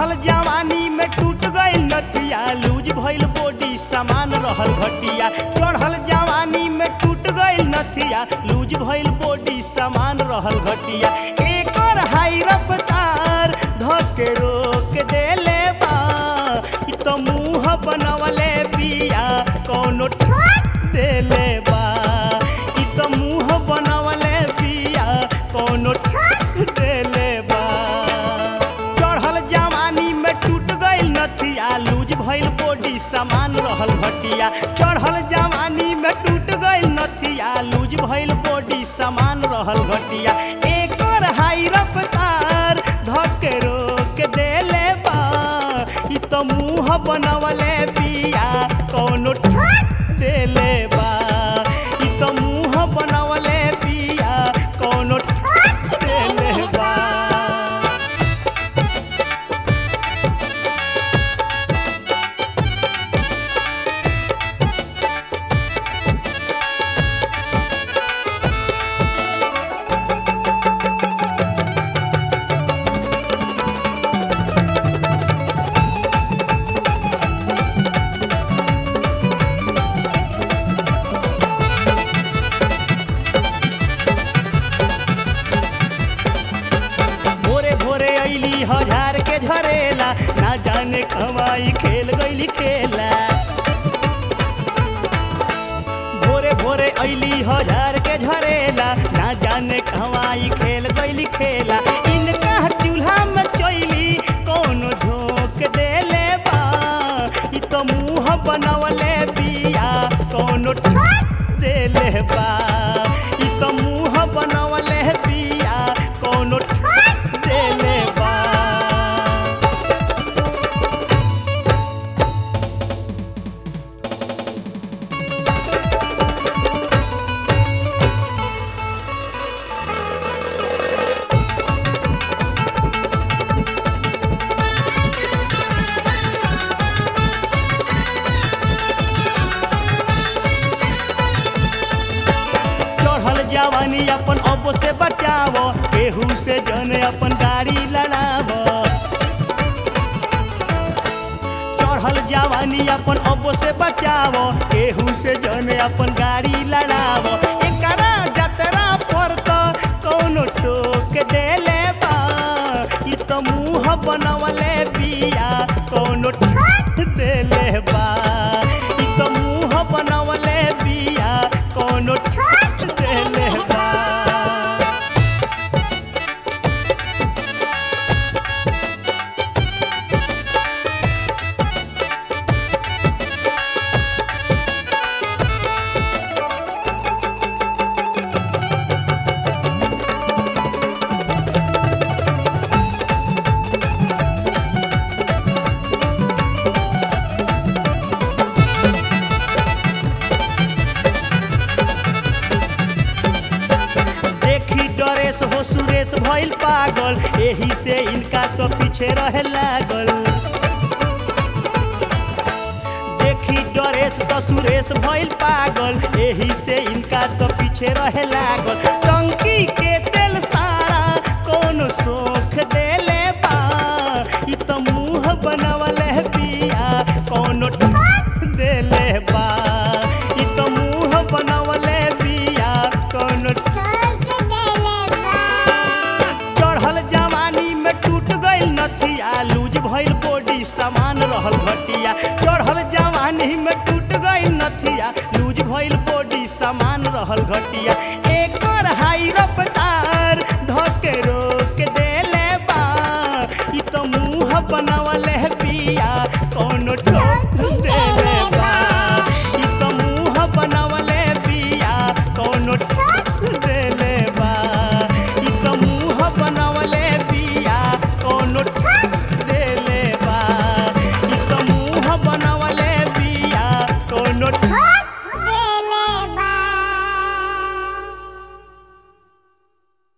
चढ़ल जवानी में टूट गई नथिया लूज भइल बॉडी सामान रहल घटिया चढ़ल जवानी में टूट गई नथिया लूज भइल बॉडी सामान रहल घटिया एकर हाई रफ्तार धके रोक देले बा इ त मुंह बनवले बिया कौनो ठोक देले बा इ त मुंह बनवले बिया कौनो ठोक देले बा चढ़ल जवानी में टूट गइल नथिया लूज भइल बॉडी सामान रहल घटिया चढ़ल जवानी में टूट गइल नथिया लूज भइल बॉडी सामान रहल घटिया एकर हाई रफ्तार धके रोक देले बा इ त मुंह बनवले बिया कौनो ठोक देले बा इ त मुंह बनवले बिया कौनो ठोक देले बा भोरे भोरे अइली हजार के झरेला ना जाने कमाई खेल गइली खेला भोरे भोरे अइली हजार के झरेला ना जाने कमाई खेल गइली खेला इनका चूल्हा में चोइली कौनो झोंक देले बा इ त मुंह बनवले बिया कौनो ठोक देले बा इ त मुंह बनवले बिया कौनो ठोक देले बा चढ़ल जवानी अपन अब से बचाव केहू से जन अपन गाड़ी लड़ाव चढ़ल जवानी अपन अब से बचाव केहू से जन अपन गाड़ी लड़ाव एकरा जतरा पर त कौनो टोक देले बा इ त मुंह बनवले बिया कौनो ठोक देले बा इ त मुंह बनवले बिया कौनो ठोक देले बा देखी डरेस हो सुरेश भइल पागल एही से इनका तो पीछे रहे लागल देखी डरेस तो सुरेश भइल पागल एही से इनका तो पीछे रहे लागल टंकी के तेल सारा कौन सोख देले बा इ त मुंह बनवले बिया कौनो ठोक देले बा इ त मुंह बनवले बिया कौनो चढ़ल जवानी में टूट गइल नथिया लूज भइल बॉडी सामान रहल घटिया चढ़ल जवानी में टूट गइल नथिया लूज भइल बॉडी सामान रहल घटिया एकर हाई रफ्तार धके रोक देले बा इ त मुंह बनवले बिया कौनो ठोक देले बा इ त मुंह बनवले बिया कौनो ठोक देले बा इ त मुंह बनवले बिया कौनो ठोक देले बा इ त मुंह बनवले बिया कौनो ठोक